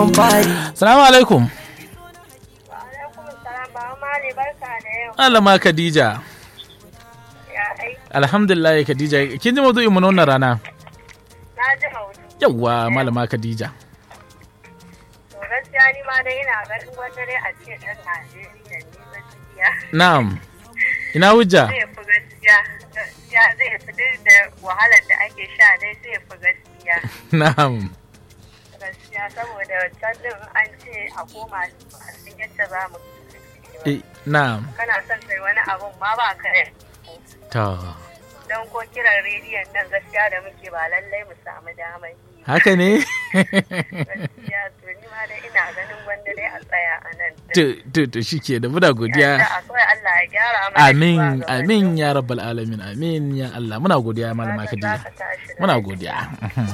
Salamu alaikum. Alaikum salam ba mali barka da yau. Malama Khadija. Ya aiki Alhamdulillah Khadija. Kin ji maudu'in mu na wannan rana? na ji hautu. Yawwa Malama Khadija. To gaskiya ni ma dai ina ganin wanda dai a ce ɗan Najeriya ne gaskiya. Na'am. Ina hujja? Zai fi gaskiya. Gaskiya zai fi duk da wahalar da ake sha dai zai fi gaskiya. Na'am. Gaskiya saboda can din an ce a koma a cikin yadda za mu Eh, na'am. kana son kai wani abun ma ba ka yi. To. Don ko kiran rediyon nan gaskiya da muke ba lallai mu samu damar yi. Haka ne? Gaskiya to ni ma dai ina ganin wanda dai a tsaya a nan. to, to, to shi ke da muna godiya. Akwai Allah ya gyara mana Amin, shugabannin. amin ya rabbal alamin, amin ya Allah. Muna godiya Malama Fatan Khadija. za ka tashi Muna lafiya. godiya.